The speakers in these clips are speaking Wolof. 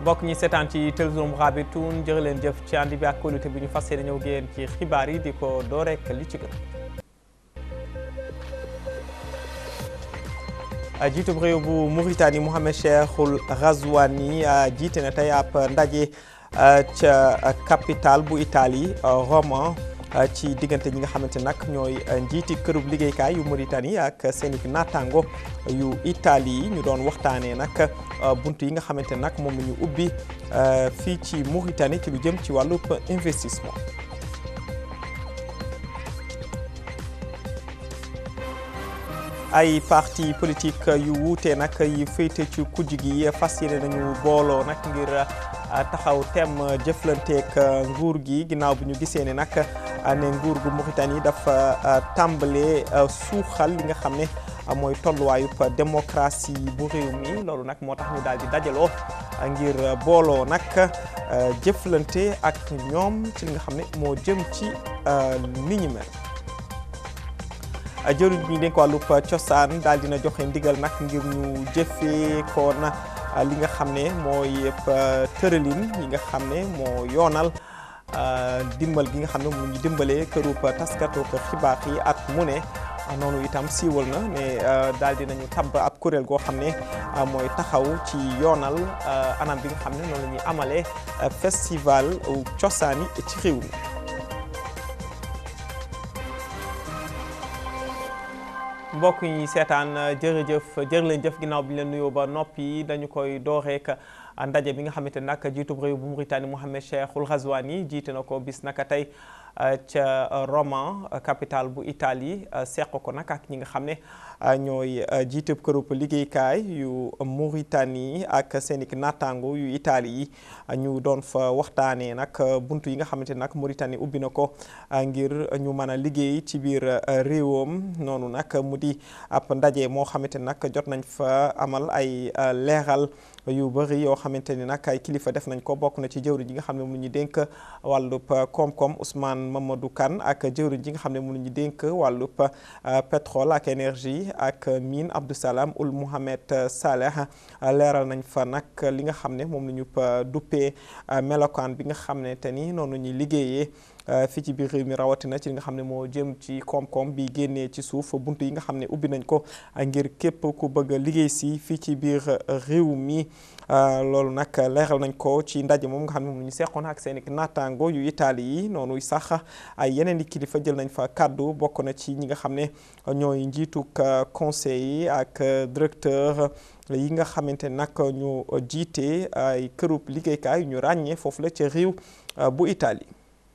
mbokk ñi seetaan ci télévision Mourabitoun jërë leen jëf ci ànd bi ak kóolute bi ñu fas yéene ñëw génn ci xibaar yi di ko door rek li ci gën. jiitub réew bu Mauritanie Mohamed Cheikhul Ghazouani jiite na tey ab ndaje ca capitale bu Italie Roma ci diggante ñi nga xamante nag ñooy njiiti kërub liggéeykaay yu Mauritanie ak seen i naataango yu Italie yi ñu doon waxtaanee nag bunt yi nga xamante nag moom la ñu ubbi fii ci Mauritanie ci lu jëm ci wàllub investissement. ay parti politique yu wuute nag yi féete ci kujj gi fas yéene nañu booloo nag ngir taxaw tem jëflanteek nguur gi ginnaaw bi ñu gisee ne nag ne nguur gu Mauritanie dafa tàmbalee suuxal li nga xam ne mooy tolluwaayub démocratie bu réew mi loolu nag moo tax ñu daal di dajaloo ngir booloo nag jëflante ak ñoom ci li nga xam ne moo jëm ci ni ñu mel. jëriñ bi dénk wàllub cosaan daal dina joxe ndigal nag ngir ñu jëfee ko na li nga xam ne mooy tëralin yi nga xam ne moo yoonal dimbal gi nga xam ne mu ñu dimbalee kërub taskatu xibaar yi at mu ne noonu itam siiwal na ne daal dinañu tabb ab kuréel goo xam ne mooy taxaw ci yoonal anam bi nga xam ne noonu la ñuy amalee festival cosaan yi ci réew mi mbokk yi seetaan jërëjëf jërë leen jëf ginnaaw bi ñu leen nuyoo ba noppi dañu koy dooreek ndaje bi nga xamante ne nag jiitub réew bu Mauritanie Mohamed Cheikhul Ghazouani jiite na ko bis naka tey ca Roma capitale bu Italie seq ko nag ak ñi nga xam ne ñooy jiitub kërub liggéeykaay yu Mauritanie ak seen i naataango yu Italie yi ñu doon fa waxtaanee nag buntu yi nga xamante ne nag Mauritanie ubbi na ko ngir ñu mën a liggéey ci biir réewam noonu nag mu di ab ndaje moo xamante ne nag jot nañ fa amal ay leeral yu bëri yoo xamante ni nag ay kilifa def nañ ko bokk na ci jëwriñ ji nga xam ne mu ñu dénk wàllub koom-koom Ousmane Mamadou Kane ak jëwriñ ji nga xam ne mu ñu dénk wàllub pétrole ak énergie ak mine Abdou Salam Ould Mohamed Saleh leeral nañ fa nag li nga xam ne moom la ñu duppee melokaan bi nga xam ne te ni noonu ñuy liggéeyee fii ci biir réew mi rawatina ci li nga xam ne moo jëm ci koom-koom bi génnee ci suuf buntu yi nga xam ne ubbi nañ ko ngir képp ku bëgg a liggéey si fii ci biir réew mi loolu nag leeral nañ ko ci ndaje moom nga xam ne moom la ñu seqoon ak seen i naataango yu Italie yi noonu sax ay yeneen i kilifa jël nañ fa kàddu bokk na ci ñi nga xam ne ñooy njiituk conseil yi ak directeur yi nga xamante nag ñu jiite ay kërub liggéeykaay yu ñu ràññee foofu la ca réew bu Italie.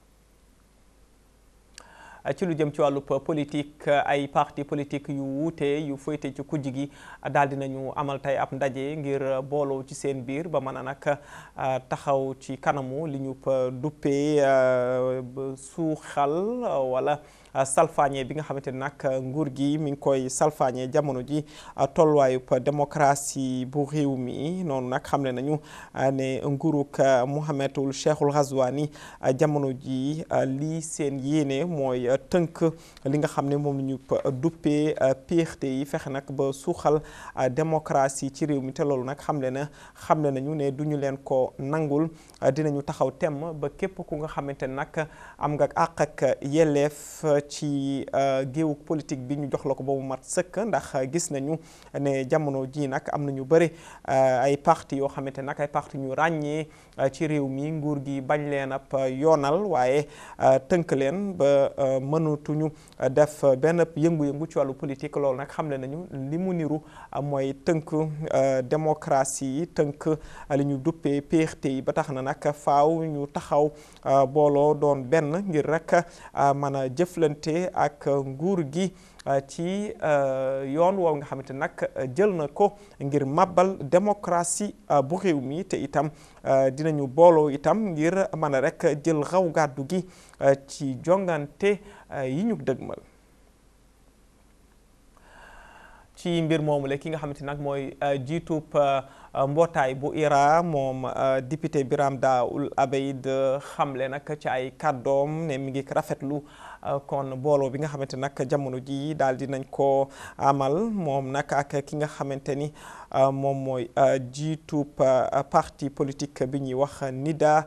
ci lu jëm ci wàllub politique ay parti politique yu wuute yu féete ci kujj gi daal dinañu amal tey ab ndaje ngir booloo ci seen biir ba mën a nag taxaw ci kanamu li ñu duppee suuxal wala salfaañe bi nga xamante ne nag nguur gi mi ngi koy salfaañe jamono ji tolluwaayub démocratie bu réew mi noonu nag xam ne nañu ne nguurug Mohamedul Cheikhul Ghazouani jamono ji lii seen yéene mooy tënk li nga xam ne moom la ñu duppee péexte yi fexe nag ba suuxal démocratie ci réew mi te loolu nag xam le na xam le nañu ne du ñu leen ko nangul dinañu taxaw temm ba képp ku nga xamante ne nag am nga àq ak yelleef ci géewu politique bi ñu jox la ko ba mu mat sëkk ndax gis nañu ne jamono ji nag am na ñu bëri ay parti yoo xamante nag ay parti ñu ràññee ci réew mi nguur gi bañ leen ab yoonal waaye tënk leen ba mënatuñu def benn yëngu-yëngu ci wàllu politique loolu nag xam le nañu li mu niru mooy tënk démocratie yi tënk li ñu duppee PRT yi ba tax na nag faaw ñu taxaw booloo doon benn ngir rek mën a jëflante ak nguur gi ci yoon woow nga xamante nag jël na ko ngir màbbal démocratie bu réew mi te itam dinañu booloo itam ngir mën a rek jël raw gàddu gi ci jongante yi ñu dëgmal ci mbir moomu la ki nga xamante nag mooy jiitub mbootaay bu IRA moom député Biram Daoul Abeid xamle nag ci ay kàddoom ne mi ngi rafetlu kon booloo bi nga xamante nag jamono ji daal di nañ ko amal moom nag ak ki nga xamante ni moom mooy jiitub parti politique bi ñuy wax NIDA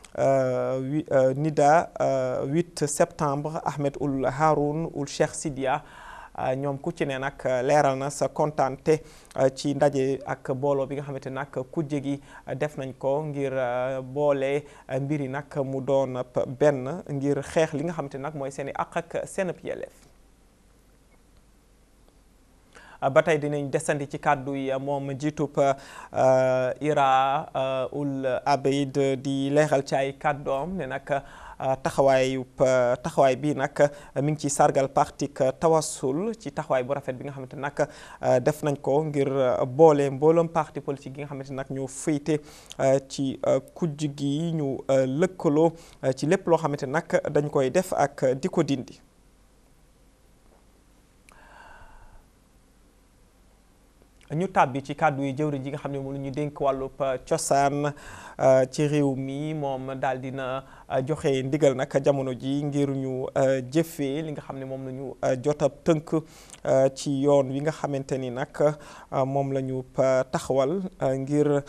NIDA 8 septembre Ahmed Ould Haroun Ould Cheikh Sidia ñoom ku ci ne nag leeral na sa kontaante ci ndaje ak booloo bi nga xamante nag kujje gi def nañ ko ngir boole mbiri nag mu doon benn ngir xeex li nga xamante nag mooy seen i àq ak seen yelleef ba tey dinañ desandi ci kàddu yi moom jiitub IRA Ould Abeid di leeral ci ay kàddoom ne nag taxawaayu taxawaay bi nag mi ngi ci sargal parti Tawassul ci taxawaay bu rafet bi nga xamante nag def nañ ko ngir boole mbooloom parti politique yi nga xamante nag ñoo féete ci kujj gi ñu lëkkaloo ci lépp loo xamante nag dañ koy def ak di ko dindi ñu tàbbi ci kàddu yi jëwriñ ji nga xam ne moom la ñu dénk wàllub cosaan ci réew mi moom daal dina joxe ndigal nag jamono ji ngir ñu jëfee li nga xam ne moom la ñu jot a tënk ci yoon wi nga xamante ni nag moom la ñu taxawal ngir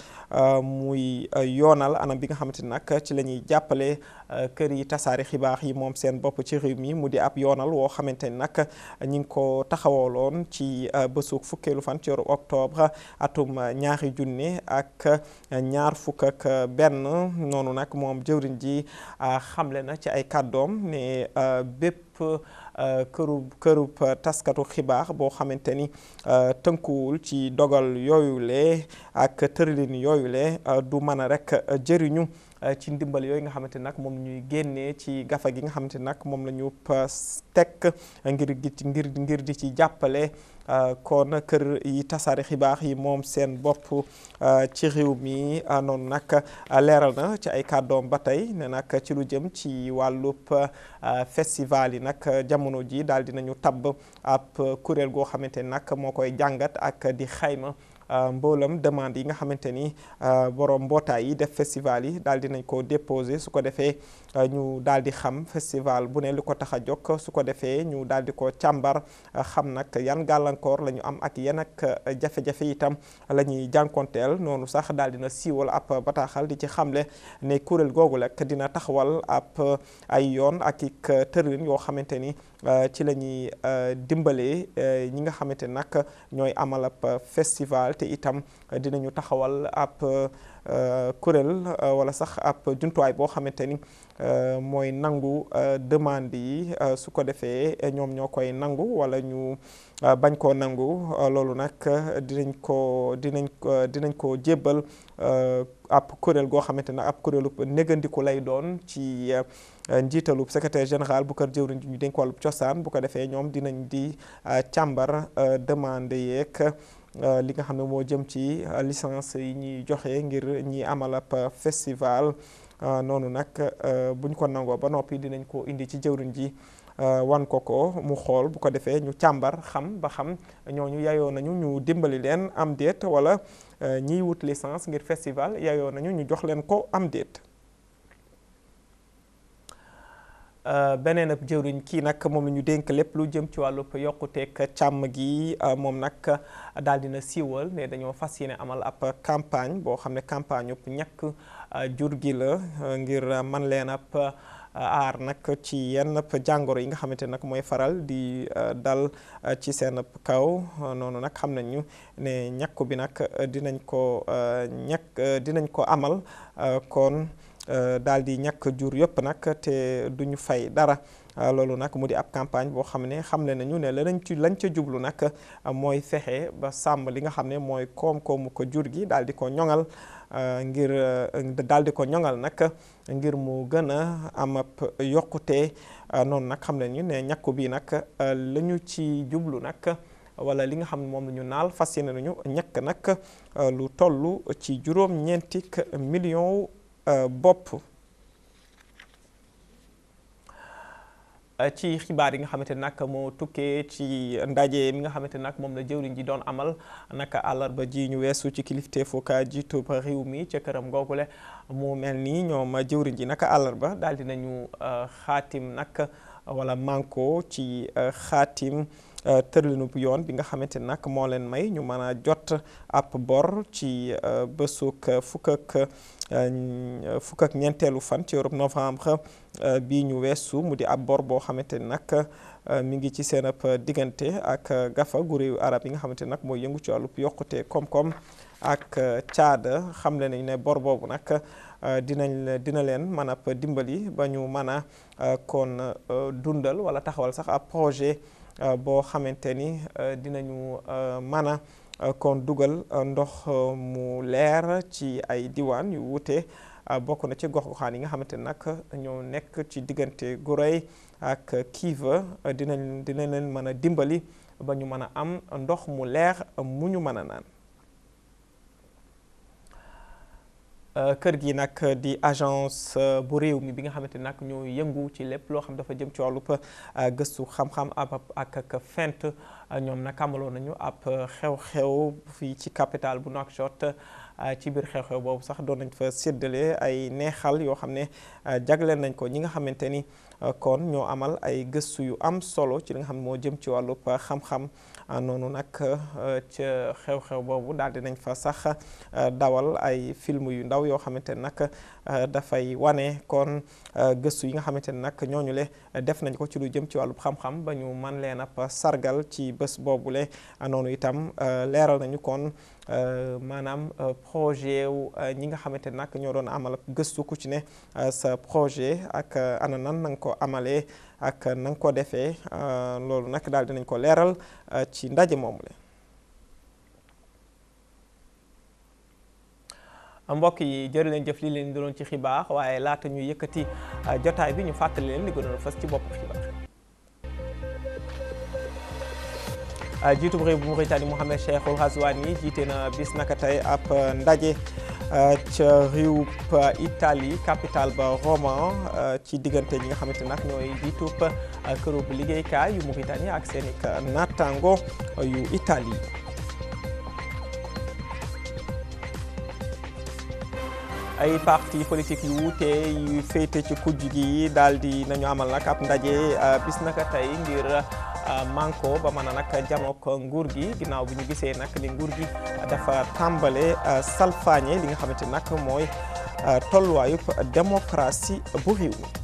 muy yoonal anam bi nga xamante ni nag ci la ñuy jàppale kër yi tasaari xibaar yi moom seen bopp ci réew mi mu di ab yoonal woo xamante ni nag ñi ngi ko taxawaloon ci bésu fukkeelu fan ci weeru octobre atum ñaari junne ak ñaar fukk ak benn noonu nag moom jëwriñ ji xamle na ci ay kàddoom ne bépp kërub kërub taskatu xibaar boo xamante ni tënkuwul ci dogal yooyule ak tëralin yooyule du mën a rek jëriñu ci ndimbal yooyu nga xamante nag moom ñuy génnee ci gafa gi nga xamante nag moom la ñu teg ngir gi ngir ngir di ci jàppale kon kër yi tasaare xibaar yi moom seen bopp ci réew mi noonu nag leeral na ci ay kàddoom ba tey ne nag ci lu jëm ci wàllub festival yi nag jamono ji daal dinañu tabb ab kuréel goo xamante ni nag moo koy jàngat ak di xayma mboolam demande yi nga xamante ni borom mbootaay yi def festival yi daal dinañ ko déposé su ko defee ñu daal di xam festival bu ne li ko tax a jóg su ko defee ñu daal di ko càmbar xam nag yan gàllankoor la ñu am ak yan ak jafe-jafe itam la ñuy jànkonteel noonu sax daal dina siiwal ab bataaxal di ci xamle ne kuréel googu rek dina taxawal ab ay yoon ak ik tëralin yoo xamante ni ci la ñuy dimbalee ñi nga xamante ni nag ñooy amal ab festival te itam dinañu taxawal ab kuréel wala sax ab jumtuwaay boo xamante ni mooy nangu demande yi su ko defee ñoom ñoo koy nangu wala ñu bañ koo nangu loolu nag dinañ ko dinañ ko dinañ ko jébbal ab kuréel goo xamante ne ab kuréelu négandiku lay doon ci njiitalub secrétaire général bu kër jëwriñ ji ñu dénk wàllub cosaan bu ko defee ñoom dinañ di càmbar demande yeeg li nga xam ne moo jëm ci licence yi ñuy joxe ngir ñi amal ab festival noonu nag buñ ko nangoo ba noppi dinañ ko indi ci jëwriñ ji wan ko ko mu xool bu ko defee ñu càmbar xam ba xam ñooñu yayoo nañu ñu dimbali leen am déet wala ñiy wut licence ngir festival yayoo nañu ñu jox leen ko am déet beneen ab jëwriñ kii nag moom la ñu dénk lépp lu jëm ci wàllub yokkuteeg càmm gi moom nag daal dina siiwal ne dañoo fas yéene amal ab campagne boo xam ne campagne yëpp ñàkk jur gi la ngir man leen ab aar nag ci yenn jàngoro yi nga xamante nag mooy faral di dal ci seen kaw noonu nag xam nañu ne ñàkku bi nag dinañ ko ñàkk dinañ ko amal kon daal di ñàkk jur yëpp nag te duñu fay dara loolu nag mu di ab campagne boo xam ne xamle nañu ne la lañ ci lañ ca jublu nag mooy fexe ba sàmm li nga xam ne mooy koom-koomu ko jur gi daal di ko ñoŋal ngir daal di ko ñoŋal nag ngir mu gën a am ab yokkute noonu nag xam nañu ne ñàkku bi nag la ñu ci jublu nag wala li nga xam ne moom la ñu naal fas yéene nañu ñàkk nag lu toll ci juróom-ñeenti million bopp ci xibaar yi nga xamante nag moo tukkee ci ndaje mi nga xamante nag moom la jëwriñ ji doon amal naka àllarba ji ñu weesu ci kilifteefu ka jiitu ba réew mi ca këram googule mu mel nii ñoom jëwriñ ji naka àllarba daal dinañu xaatim nag wala manko ci xaatim tëralinu bu yoon bi nga xamante nag moo leen may ñu mën a jot ab bor ci bésuk fukk ak fukk ak ñeenteelu fan ci Europe novembre bii ñu weesu mu di ab bor boo xamante ni nag mi ngi ci seen ab diggante ak gafa gu réewu arab yi nga xamante nag mooy yëngu ci wàllub yokkute koom-koom ak caada xam le nañ ne bor boobu nag dinañ dina leen mën a dimbali ba ñu mën a kon dundal wala taxawal sax ab projet boo xamante ni dinañu mën a kon dugal ndox mu leer ci ay diwaan yu wuute bokk na ci gox-goxaan yi nga xamante ni nag ñoo nekk ci diggante Gorée ak Kiva dinañ dina leen mën a dimbali ba ñu mën a am ndox mu leer mu ñu mën a naan. kër gi nag di agence bu réew mi bi nga xamante ni nag ñoo yëngu ci lépp loo xam dafa jëm ci wàllub gëstu xam-xam ab ak ak fent ñoom nag amaloon nañu ab xew-xew fii ci capitale bu Nouakchott ci biir xew-xew boobu sax doon nañ fa séddale ay neexal yoo xam ne jagleel nañ ko ñi nga xamante ni kon ñoo amal ay gëstu yu am solo ci li nga xam ne moo jëm ci wàllub xam-xam noonu nag ca xew-xew boobu daal di nañ fa sax dawal ay film yu ndaw yoo xamante ne nag dafay wane kon gëstu yi nga xamante ne nag ñooñu le def nañ ko ci lu jëm ci wàllub xam-xam ba ñu man leen ab sargal ci bés boobule noonu itam leeral nañu kon maanaam projet wu ñi nga xamante ne nag ñoo doon amal gëstu ku ci ne sa projet ak ana nan na nga ko amalee ak na nga ko defee loolu nag daal dinañ ko leeral ci ndaje moomu le mbokk yi jërë leen jëf li leen doon ci xibaar waaye laata ñu yëkkati jotaay bi ñu fàttali leen li gënoon fës ci bopp xibaar jiitu réew bu Mauritanie Mohamed Cheikhul Ghazouani jiite na bis naka tey ab ndaje ca réew Italie capitale ba Roma ci diggante ñi nga xamante nag ñooy jiitub këru bu liggéeykaay yu Mauritanie ak seen i naataango yu Italie. ay parti politique yu wuute yu féete ci kujj gi daal di nañu amal nag ab ndaje bis naka tey ngir manko ba mën a nag janook nguur gi ginnaaw bi ñu gisee nag ni nguur gi dafa tàmbale salfaañe li nga xamante nag mooy tolluwaayub démocratie bu réew mi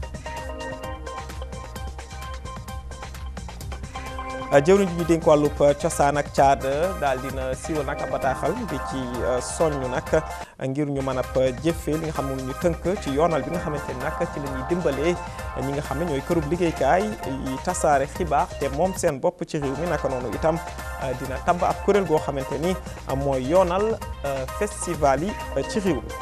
jëwriñ ji ñu dénk wàllub cosaan ak caada daal dina siiwal nag ab bataaxal di ci soññu nag ngir ñu mën a jëfee li nga xam ne ñu tënk ci yoonal bi nga xamante ni nag ci la ñuy dimbalee ñi nga xam ne ñooy kërub liggéeykaay yi tasaare xibaar te moom seen bopp ci réew mi naka noonu itam dina tabb ab kuréel goo xamante ni mooy yoonal festival yi ci réew mi.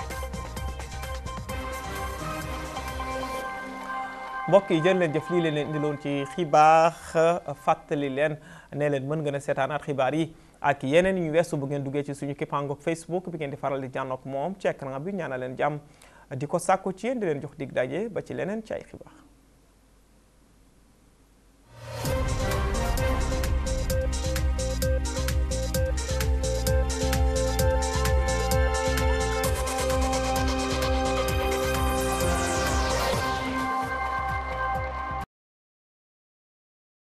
mbokk yi jërë leen jëf lii leen indiloon ci xibaar fàttali leen ne leen mën ngeen a seetaanaat xibaar yi ak yeneen ñu weesu bu ngeen duggee ci suñu kippaangoog Facebook bi ngeen di faral di jànnoog moom ci écran bi ñaanal leen jàmm di ko sàkku ci yéen di leen jox dig daje ba ci leneen ci ay xibaar